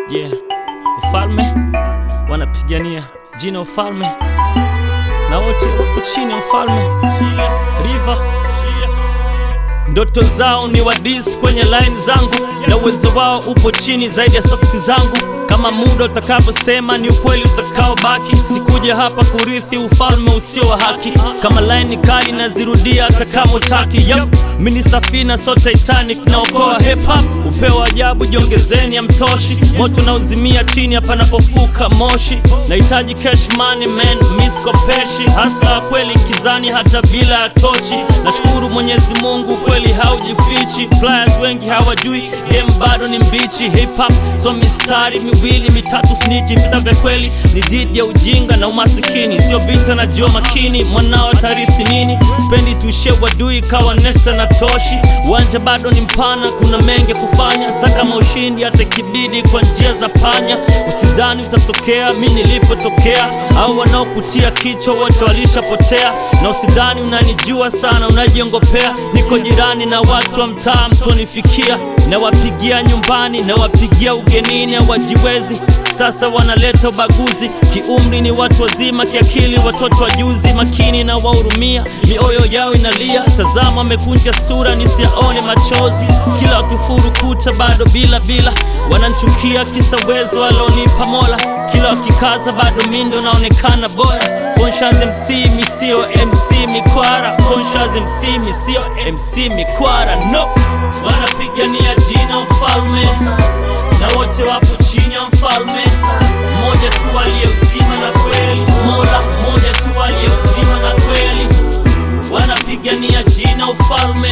Yeah, ufalme wanapigania jina ufalme, na wote wako chini ya ufalme. River ndoto zao ni wadis kwenye line zangu, na uwezo wao upo chini zaidi ya soksi zangu. Kama muda utakavyosema ni ukweli utakaobaki. Sikuja hapa kurithi ufalme usio wa haki. Kama line ni kali nazirudia hata kama utaki. Yep. Mini safina so Titanic naokoa hip hop. Upeo ajabu jiongezeni ya mtoshi. Moto na uzimia chini panapofuka moshi. Nahitaji cash money man, miskopeshi. Hasa kweli kizani hata bila ya tochi. Nashukuru Mwenyezi Mungu kweli haujifichi. Players wengi hawajui game bado ni mbichi. Hip hop so mistari miwili mitatu snitchi. Vita vya kweli ni dhidi ya ujinga na umasikini, sio vita na jua makini. Mwanao tarithi nini? Spendi tuishie wadui kawa nesta na toshi. Uwanja bado ni mpana, kuna mengi kufanya. Saka maushindi hata ikibidi kwa njia za panya. Usidhani utatokea mi nilipotokea, au wanaokutia kichwa wote walishapotea. Na usidhani unanijua sana, unajiongopea. Niko jirani na watu wa mtaa, mtonifikia. Nawapigia nyumbani, nawapigia ugenini, hawajiwezi sasa wanaleta ubaguzi. Kiumri ni watu wazima, kiakili watoto wajuzi. Makini na wahurumia, mioyo yao inalia. Tazama wamekunja sura, nisiaone machozi. Kila wakifuru kuta bado bila bila, wananchukia kisa uwezo alonipa Mola. Kila wakikaza bado mindo naonekana bora. Conscious MC misio MC mikwara, Conscious MC misio MC mikwara. No, wanapigania jina ufalme na wote wapo chini ya mfalme mmoja tu aliye uzima na kweli, Mola mmoja tu aliye uzima na kweli. Wanapigania jina ufalme,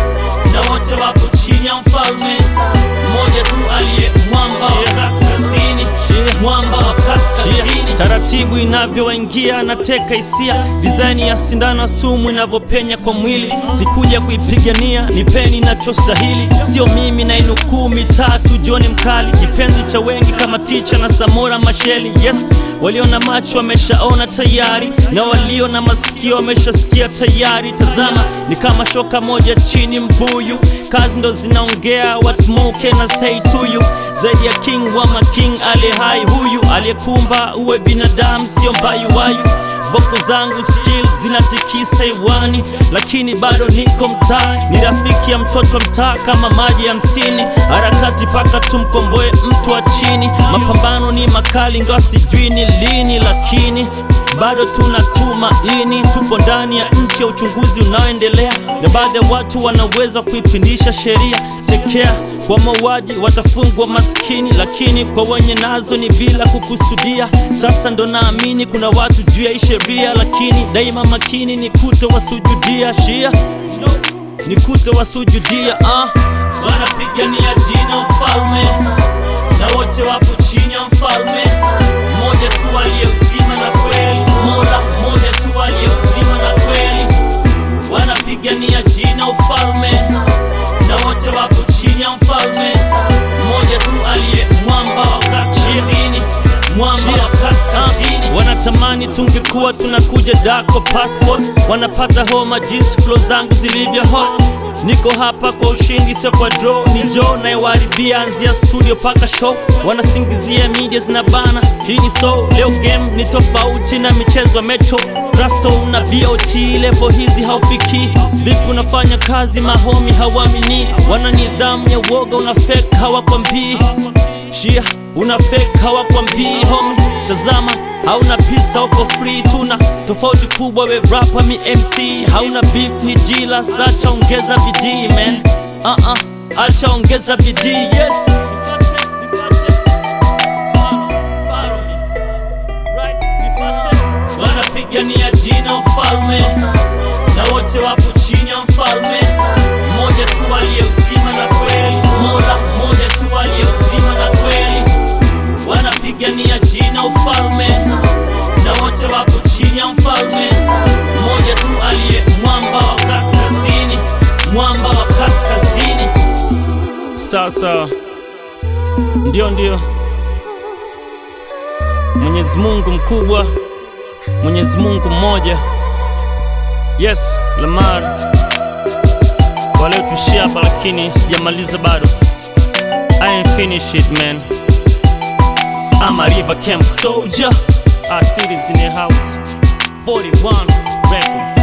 na wote wapo chini ya mfalme mmoja tu aliye mwamba wa kaskazini, mwamba wa kaskazini. Taratibu inavyowaingia nateka hisia, design ya sindano sumu inavyopenya kwa mwili. Sikuja kuipigania, nipeni nachostahili, sio mimi na inukuu mitatu. Joni mkali, kipenzi cha wengi kama Ticha na Samora Masheli. Yes, walio na macho wameshaona tayari, na walio na masikio wameshasikia tayari. Tazama, ni kama shoka moja chini mbuyu, kazi ndo zinaongea, what more can I say to you? Zaidi ya king wa making aliye hai, huyu aliyekumba uwe binadamu, sio mbayuwayu. Voko zangu still zinatikisa hewani, lakini bado niko mtaa. Ni rafiki ya mtoto mtaa kama maji ya msini, harakati paka tumkomboe mtu wa chini. Mapambano ni makali, ingawa sijui ni lini, lakini bado tuna tumaini. Tupo ndani ya nchi ya uchunguzi unaoendelea, na baadhi ya watu wanaweza kuipindisha sheria. Tekea kwa mauaji watafungwa maskini, lakini kwa wenye nazo ni bila kukusudia. Sasa ndo naamini kuna watu juu ya hii sheria, lakini daima makini ni kuto wasujudia shia ni kuto wasujudia uh. Wanapigania jina ufalme, na wote wapo chini ya mfalme mmoja tu aliye uzima na kweli, Mola mmoja tu aliye uzima na kweli. Wanapigania jina ufalme, na wote wapo chini ya mfalme mmoja tu aliye mwamba wa kaskazini, mwamba wa kaskazini. Wanatamani tungekuwa tunakuja dako passport, wanapata homa jinsi flow zangu zilivyo hot. Niko hapa kwa ushindi, sio kwa draw. Ni Joe nayewaribia anzia studio paka show, wanasingizia media zina bana. Hii ni so leo, game ni tofauti na michezo ya metro Rasto na BOT level hizi haufiki. Vipi unafanya kazi, mahomi hawamini, wana nidhamu ya woga, una fake hawakwambii shia una fake hawakwambii homi. Tazama hauna pisa, uko free, tuna tofauti kubwa. We rapper mi MC, hauna beef ni jila. Sacha ongeza bidii man, uh -uh. acha ongeza bidii yes. Wanapigania jina ufalme, na wote wapo chini ya mfalme mmoja tu aliye uzima na kweli, Mola mmoja tu aliye uzima na kweli. Wanapigania jina ufalme, na wote wapo chini ya mfalme mmoja tu aliye mwamba wa kaskazini, mwamba wa kaskazini. Sasa ndio ndio, Mwenyezi Mungu mkubwa, Mwenyezi Mungu mmoja. Yes, Lamar waliotushia hapa, lakini sijamaliza bado. I ain't finished it man. I'm a river camp soldier. Our city's in the house. 41 records.